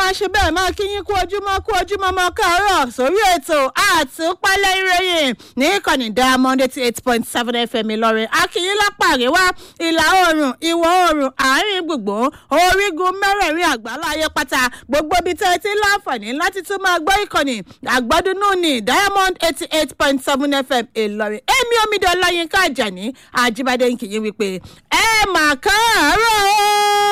máa ṣe bẹ́ẹ̀ máa kí yín kú ojúmọ́ kú ojúmọ́ mọ́ káàárọ̀ sórí ètò àtúpalẹ̀ ìròyìn ní ìkànnì diamond eighty eight point seven fm ìlọrin akínyín lápá àríwá ìlà oòrùn ìwọ̀ oòrùn àárín gbùngbùn orígun mẹ́rẹ̀ẹ̀rin àgbáláyé pátá gbogbo ibi tẹ́ ẹ ti láǹfààní láti tún máa gbọ́ ìkànnì àgbọ́dúnú ní diamond eighty eight point seven fm ìlọrin èmi omidan ọláyínká àjàní àjíbádé ń kì í wípé ẹ mà káàárọ̀ o.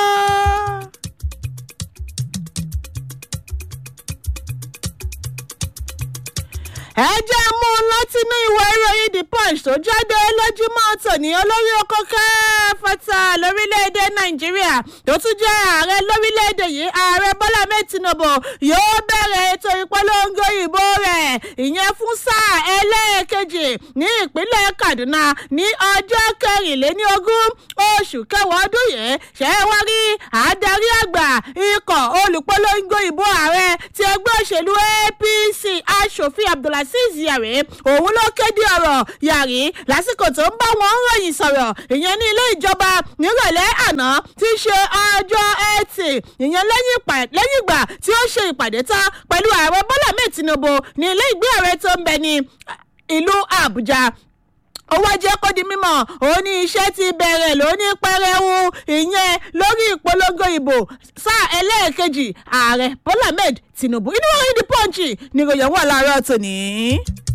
ẹ jẹ́ mú un látinú ìwé ìròyìn the punch tó jáde lójúmọ́ tòní olórí oko káfọ́tà lórílẹ̀‐èdè nàìjíríà tó tún jẹ́ ààrẹ lórílẹ̀‐èdè yìí ààrẹ bọ́lá mẹ́tìnàbọ̀ yóò bẹ̀rẹ̀ ètò ìpolongo ìbò rẹ̀ ìyẹn fún sáà ẹlẹ́ẹ̀kejì ní ìpínlẹ̀ kaduna ní ọjọ́ kẹrìnléníogún oṣù kẹwàá ọdún yìí ṣe é wá rí adarí àgbà ikọ̀ olùpolongo ìbò ààrẹ ti ẹgbẹ́ òṣèlú apc aṣòfin abdulhasi azeez yàrá òun ló kéde ọ̀rọ̀ yàrí lásìkò tó ń bá wọn ròyìn sọ̀rọ̀ ìyẹn ní ilé ìjọba nírọ̀lẹ́ àná tí í ṣe ọjọ́ ẹtì ìyẹn lẹ́yìn ìgbà tí ó ṣe ìpàdé tán pẹ̀lú ààrẹ bọ́lá mẹ́ẹ̀ tinubu ní ilé ìgbé ààrẹ tó ń bẹ ní ìlú àbújá ó wá jẹ́ kó di mímọ̀ ó ní iṣẹ́ ti bẹ̀rẹ̀ lóní pẹrẹwu ìyẹn lórí ìpolongo ìbò sáà ẹlẹ́ẹ̀kejì ààrẹ bọ́lá ahmed tinubu inú orin di pọ́ǹchì níròyìn wà láàárọ̀ tòní.